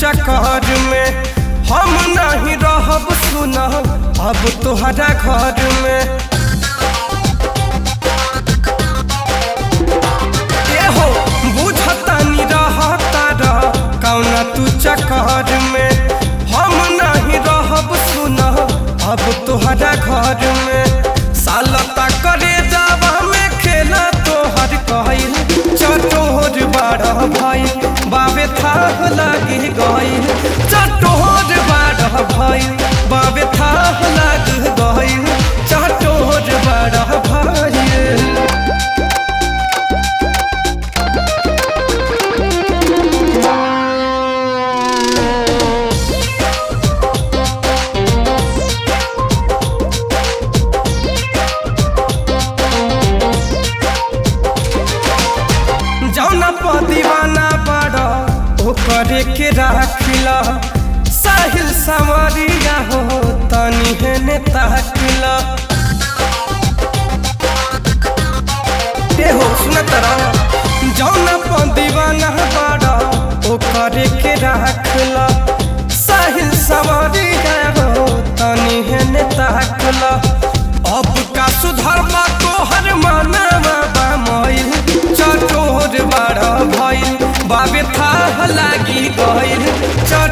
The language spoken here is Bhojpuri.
चक्कर में हम नहीं रहब सुना अब तोहरा घर में ए हो बुझतानी रहता रह कौना तू चक्कर में हम नहीं रहब सुना अब तोहरा घर में सालता करे जावा में खेला तोहर कहल चटोर बारह भाई बाबे थाह लागी गई चटोर बारह भाई बाबे थाह लाग गई चटोर बारह भाई जौना पर दीवाना बड़ा ओकरे के राखिला साहिल सवरिया हो तनी हेने ताकिला ए हो सुनत रह जौना पर दीवाना बड़ा ओकरे के राखिला साहिल सवरिया हो तनी हेने ताकिला अब का सुधरवा तोहर मानवा बा मोइल चटोर बड़ भइल बाबे थाह लागी गइल चट